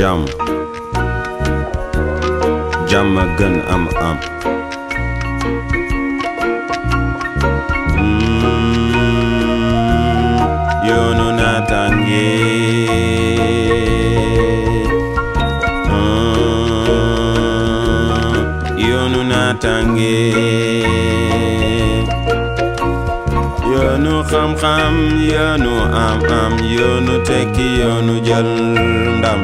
jàmm jàmm a gën am am Mm, yoonu naataange Mm, yoonu naataange yoonu xam-xam yoonu am-am yoonu tekki yoonu jël ndam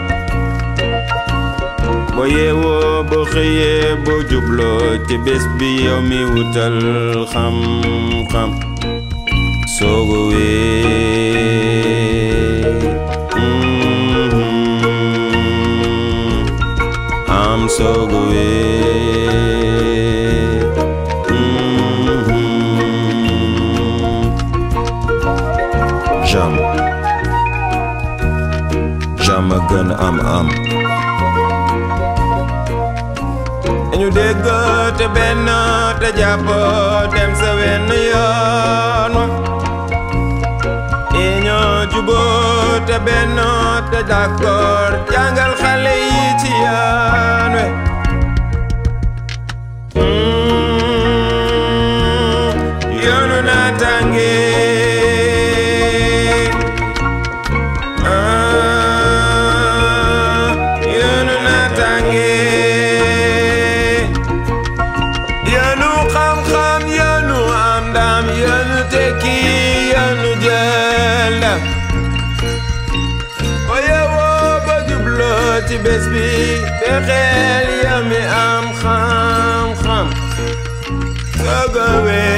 boo yeewoo boo xëyee boo jubloo ci bés bi yow mi wutal xam-xam soogo wee mhm, am soogo wee mhm. jàmm jàmm a gën am am dañu dégg te benn te jàpp dem sa wenn yoon wa ñoo juboo te benn te d'accord jàngal xale yi ci yoon we Mm, yoonu naataange ah, yoonu naataange yoonu xam-xam yoonu am ndam yoonu tekki yoonu jël ndam oye woo ba jubloo ci bés bi fexeel yow mi am xam-xam soogo wee